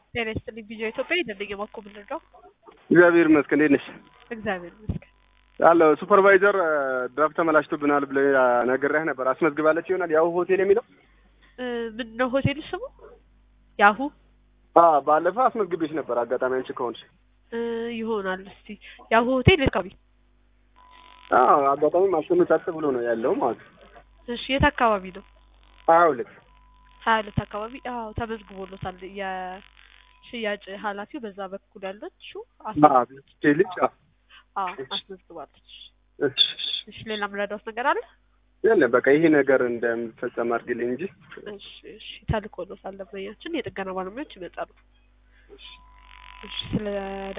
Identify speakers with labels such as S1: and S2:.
S1: ጤና ይስጥልኝ ቪዲዮ ኢትዮጵያ የደንበኛ ማኮ ምንድነው?
S2: እግዚአብሔር ይመስገን። እንዴት ነሽ?
S1: እግዚአብሔር ይመስገን።
S2: አለ ሱፐርቫይዘር ድራፍት ተመላሽቶብናል ብለህ ነግሬህ ነበር። አስመዝግባለች ይሆናል ያሁ ሆቴል የሚለው
S1: ምንድን ነው ሆቴል ስሙ? ያሁ
S2: አዎ፣ ባለፈው አስመዝግቤሽ ነበር። አጋጣሚ አንቺ ከሆንሽ
S1: እ ይሆናል። እስቲ ያሁ ሆቴል አካባቢ።
S2: አዎ፣ አጋጣሚ ማስቀመጫት ብሎ ነው ያለው ማለት ነው።
S1: እሺ፣ የት አካባቢ ነው?
S2: ሀያ ሁለት
S1: ሀያ ሁለት አካባቢ። አዎ፣ ተመዝግቦሎታል። የሽያጭ ኃላፊው በዛ በኩል ያለችው አስመዝግባለች።
S2: ልጅ
S1: አዎ፣ አስመዝግባለች።
S2: እሺ፣
S1: እሺ፣ ሌላ ምረዳውት ነገር አለ?
S2: የለም በቃ ይሄ ነገር እንደምፈጸም አድርግልኝ እንጂ
S1: እሺ፣ እሺ፣ ተልኮሎታል። ደንበኛችን የጥገና ባለሙያዎች ይመጣሉ። እሺ፣ ስለ